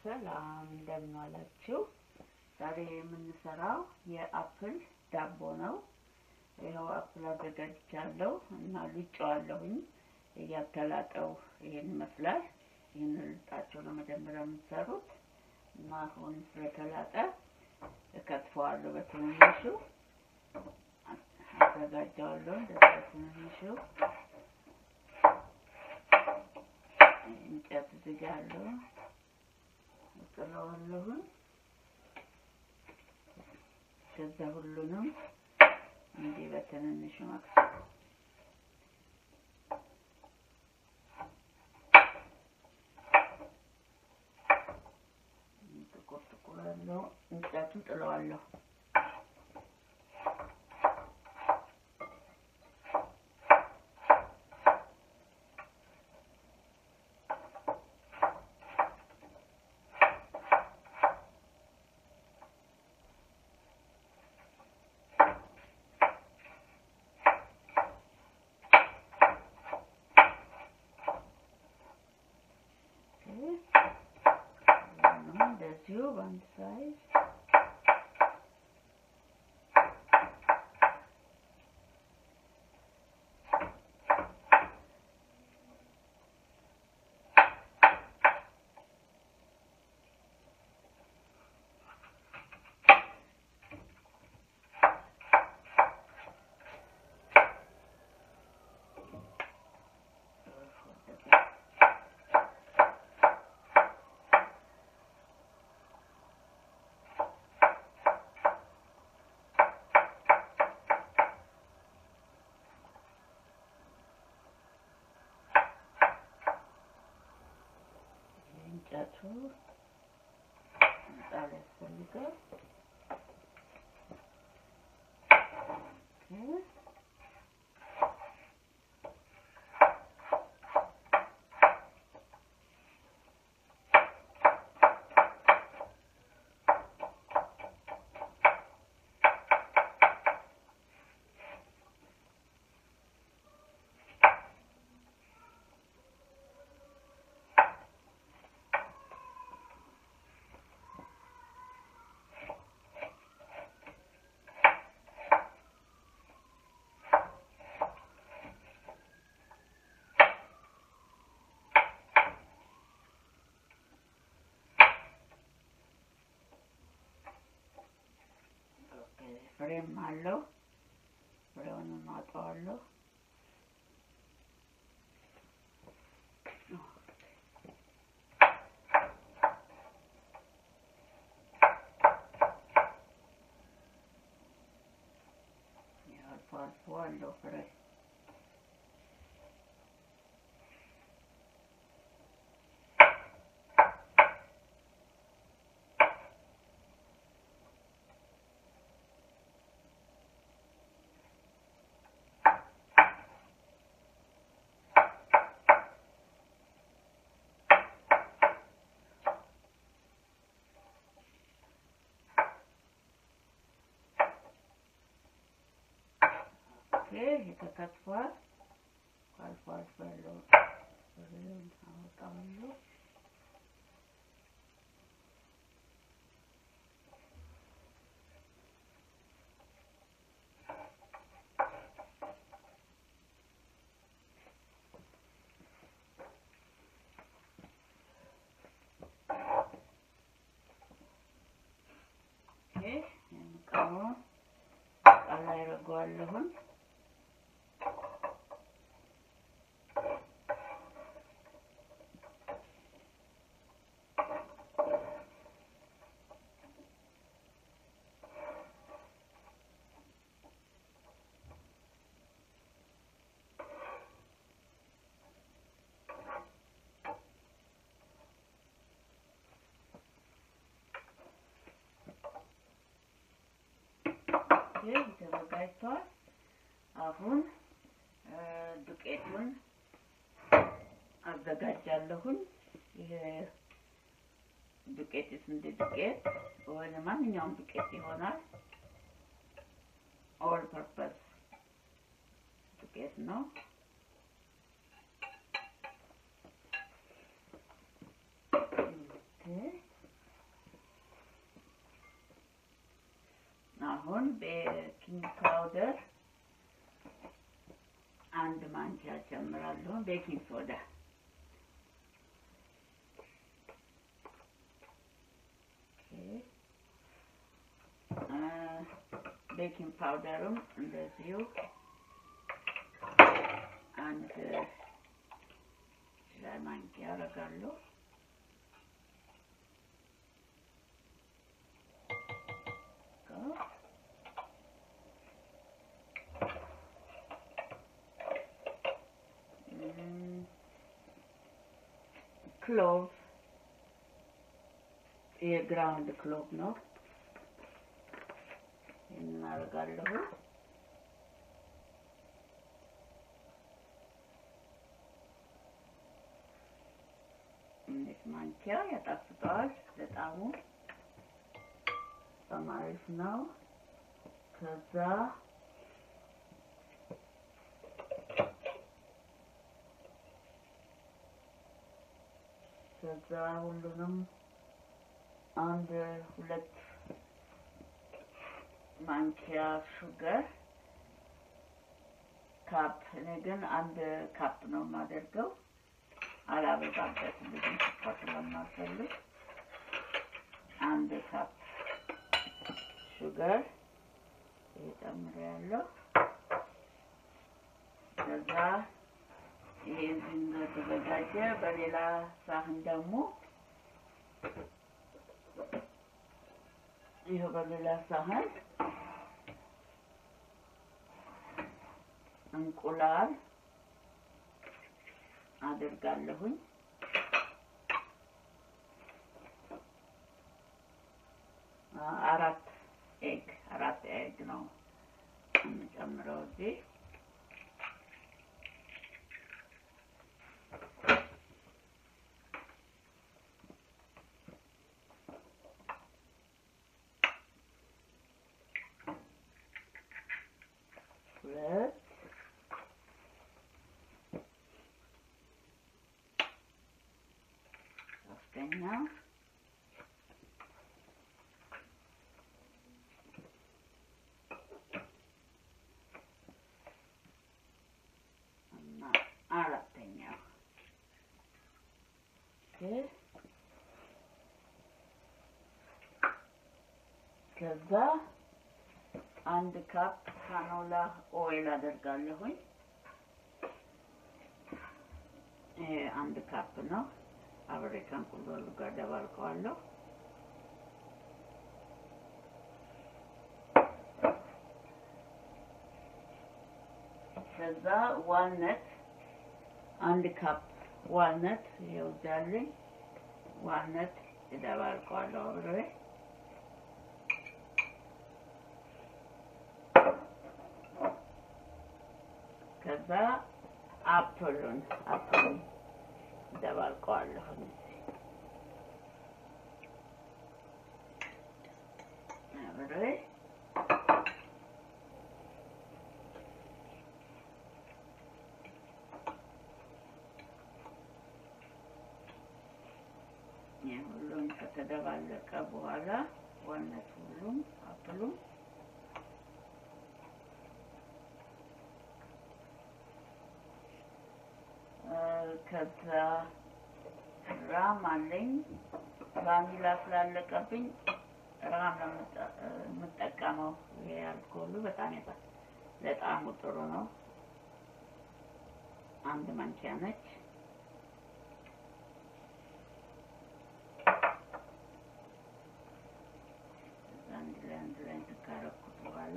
ሰላም እንደምን ዋላችሁ። ዛሬ የምንሰራው የአፕል ዳቦ ነው። ይኸው አፕል አዘጋጅቻለሁ እና ልጬዋለሁኝ። እያተላጠው ይሄን ይመስላል። ይህን ልጣቸው ነው መጀመሪያ የምትሰሩት እና አሁን ስለተላጠ እከትፈዋለሁ በትንንሹ አዘጋጀዋለሁ እንደዚህ በትንንሹ እንጨት እዚህ ጋ አለው እጥለዋለሁኝ። ከዛ ሁሉንም እንዲህ በትንንሹ መክተፍ ጥቁር ጥቁር ያለው እንጨቱን ጥለዋለሁ። እንደዚሁ በአንድ ሳይዝ እንጨቱ ምጣድ ያስፈልጋል። ፍሬም አለው። ፍሬውን ማጠዋለሁ። አልፎ አልፎ አለው ፍሬ ይህ ተከትፏል። አልፎ አልፎ ያለው ፍሬውን አወጣዋለሁ። ይህ የምቀመውን እቃ ላይ አደርገዋለሁኝ። ይህ ተዘጋጅቷል። አሁን ዱቄቱን አዘጋጃለሁኝ። ይሄ ዱቄት የስንዴ ዱቄት ወይም ማንኛውም ዱቄት ይሆናል። ኦል ፐርፐስ ዱቄት ነው። አሁን ቤኪንግ ፓውደር አንድ ማንኪያ ጨምራለሁ። ቤኪንግ ሶዳ ቤኪንግ ፓውደርም እንደዚሁ አንድ ሻይ ማንኪያ አደርጋለሁ። ክሎቭ የግራውንድ ክሎቭ ነው። እናደርጋለሁ። ትንሽ ማንኪያ ያጣፍጠዋል። በጣሙ በጣም አሪፍ ነው። ከዛ ከዛ ሁሉንም አንድ ሁለት ማንኪያ ሹገር ካፕ። እኔ ግን አንድ ካፕ ነው የማደርገው፣ አላበዛበትም ብዙ ስኳር ስለማልፈልግ አንድ ካፕ ሹገር እጨምራለሁ። ከዛ ይሄ እዚህ እንደተዘጋጀ በሌላ ሳህን ደግሞ ይኸው በሌላ ሳህን እንቁላል አድርጋለሁኝ። አራት ኤግ አራት ኤግ ነው የምጨምረው እዚህ ሁለት ሶስተኛ እና አራተኛው ከዛ አንድ ካፕ ካኖላ ኦይል አደርጋለሁኝ። ይሄ አንድ ካፕ ነው። አብሬ ከእንቁላሉ ጋር ደባልቀዋለሁ። ከዛ ዋልነት አንድ ካፕ ዋልነት ይኸው እዚህ አለኝ። ዋልነት እደባልቀዋለሁ አብሬ ከዛ አፕሉን አፕሉን ደባልቀዋለሁ። አብሬ ሁሉም ከተደባለቀ በኋላ ዋነት ሁሉም አፕሉም ከዛ ራም አለኝ። ቫኒላ ስላለቀብኝ ራም ነው የምጠቀመው። ይሄ አልኮሉ በጣም ይጣ ለጣዕሙ ጥሩ ነው። አንድ ማንኪያ ነች። አንድ ላይ አንድ ላይ ካረኩት በኋላ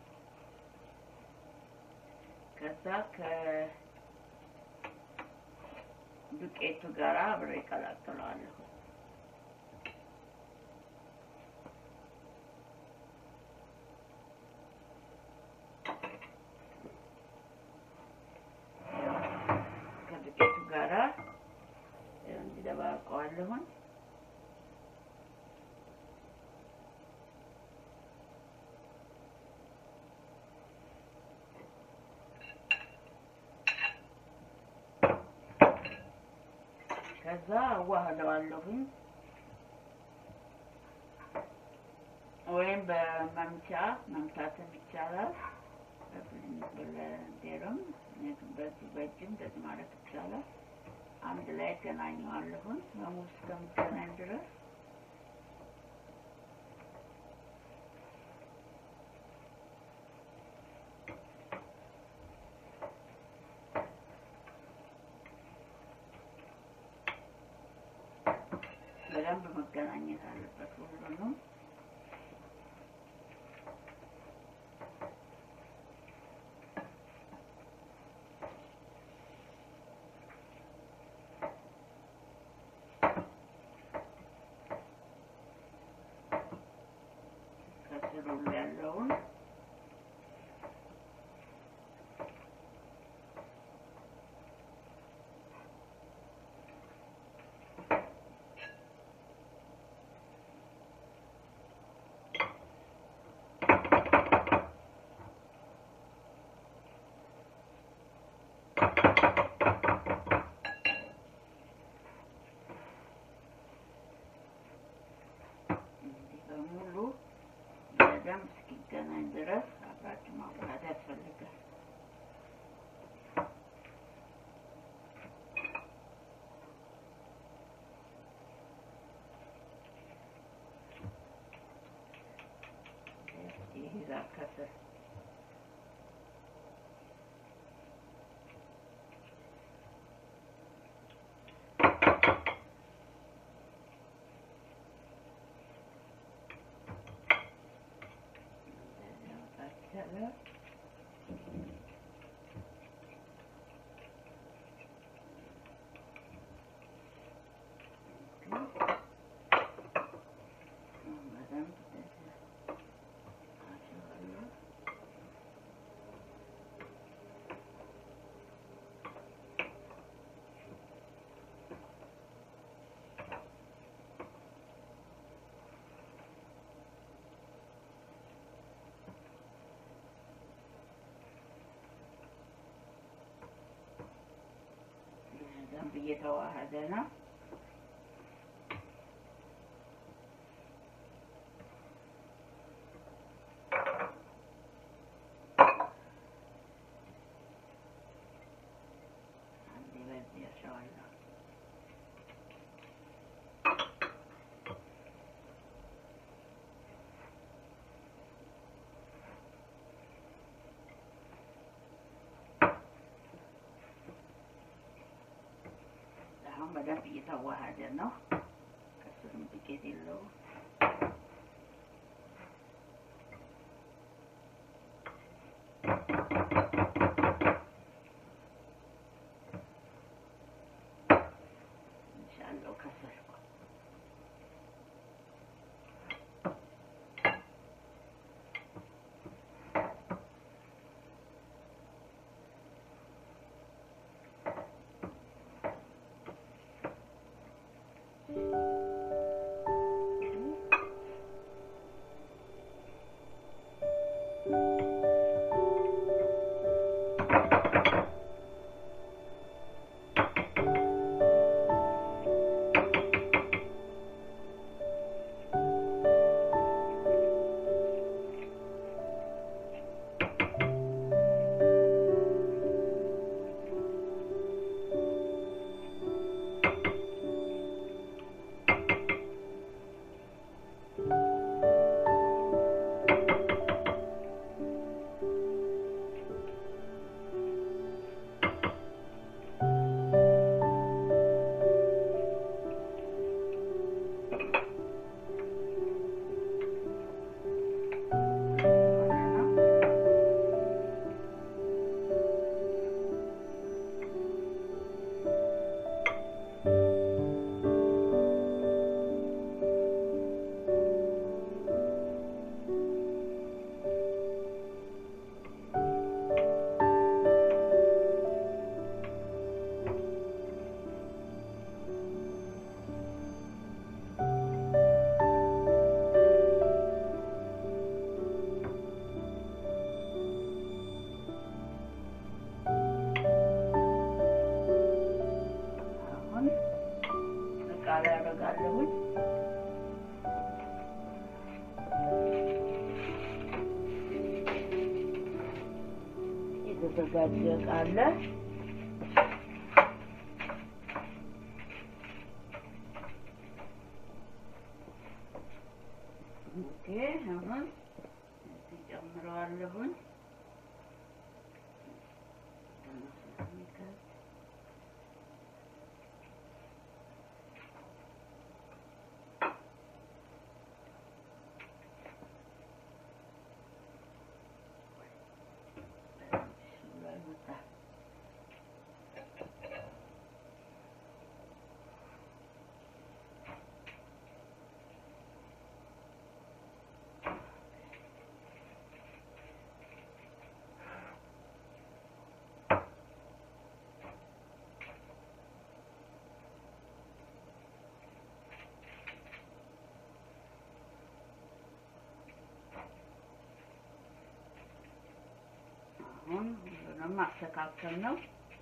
ከዛ ከ ዱቄቱ ጋር አብሬ እቀላቅለዋለሁ። ከዱቄቱ ጋራ እንዲደባልቀዋለሁኝ። ከዛ አዋህደዋለሁኝ። ወይም በመምቻ መምታትም ይቻላል። በብሌንደርም በዚህ በእጅም እንደዚህ ማለት ይቻላል። አንድ ላይ ገናኘዋለሁን በሙሉ እስከምገናኝ ድረስ በደንብ መገናኘት አለበት ሁሉንም። ከስሩ ያለውን እንዲህ በሙሉ በደንብ እስኪገናኝ ድረስ አብራችሁ ማዋሃድ ያስፈልጋል። ይይዛል ከስር ያለ በደንብ እየተዋሃደ ነው። አንዴ በዚህ ያሸዋለሁ። አሁን በደንብ እየተዋሃደ ነው። ከስርም ዱቄት የለውም። ትንሽ አለው ከስር አሁን እቃ ላይ አደርጋለሁኝ። የተዘጋጀ እቃ አለ። ኦኬ አሁን እዚህ ጨምረዋለሁኝ። አሁን ሁሉንም ማስተካከል ነው።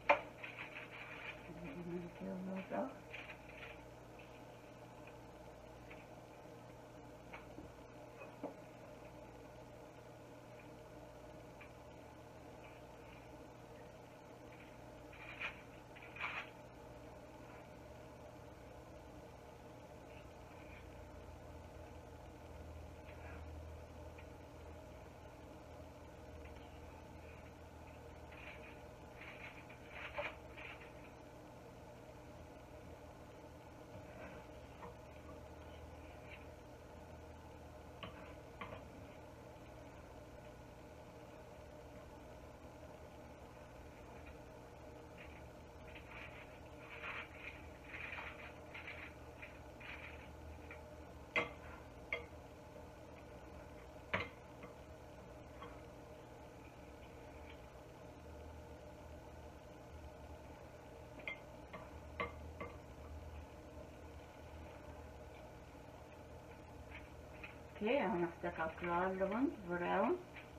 ኦኬ አሁን አስተካክለዋለሁኝ ዙሪያውን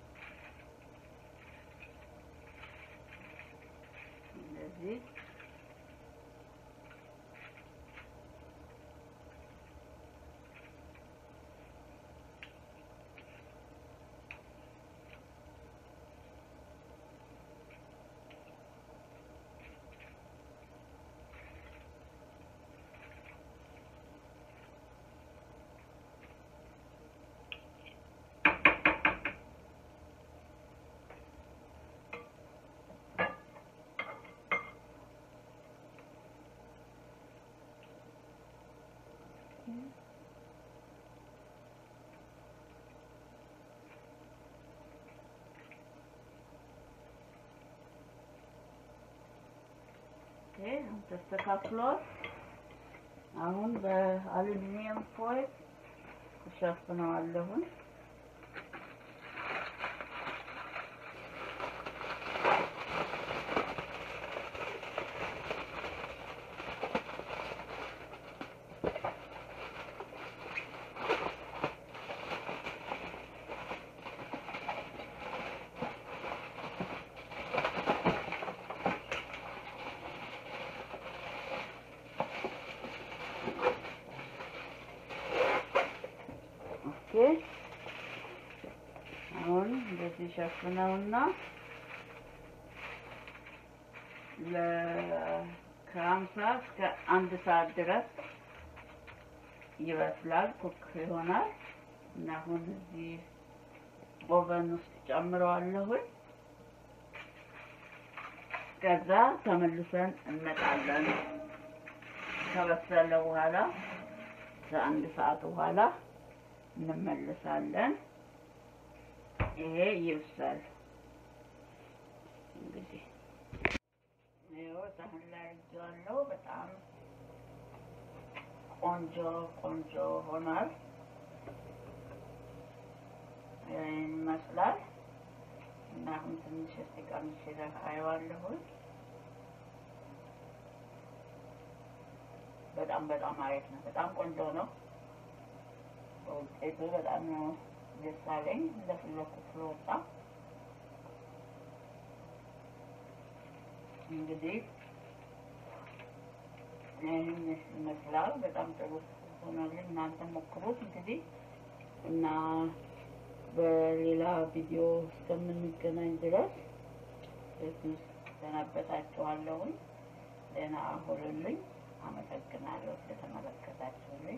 እንደዚህ ኦኬ አሁን ተስተካክሏል። አሁን በአሉሚኒየም ፎይል እሸፍነዋለሁኝ። ኦኬ አሁን እንደዚህ ሸፍነውና ለ ከሀምሳ እስከ አንድ ሰዓት ድረስ ይበስላል፣ ኩክ ይሆናል እና አሁን እዚህ ኦቨን ውስጥ ጨምረዋለሁኝ። ከዛ ተመልሰን እንመጣለን። ከበሰለ በኋላ ከአንድ ሰዓት በኋላ እንመለሳለን። ይሄ ይብሳል። እንግዲህ ይኸው ሳህን ላይ አድርጌዋለሁ። በጣም ቆንጆ ቆንጆ ሆኗል። ይህን ይመስላል እና አሁን ትንሽ እስቲ ቀምሼ አየዋለሁኝ። በጣም በጣም አሪፍ ነው። በጣም ቆንጆ ነው። ውጤቱ በጣም ነው ደስ አለኝ። እንደፈለኩት ስለወጣ እንግዲህ ይህን ይመስላል። በጣም ጥሩ ሆኖልኝ እናንተ ሞክሩት እንግዲህ እና በሌላ ቪዲዮ እስከምንገናኝ ድረስ በዚህ ሰናበታችኋለሁኝ። ደህና ሁኑልኝ። አመሰግናለሁ ስለተመለከታችሁልኝ።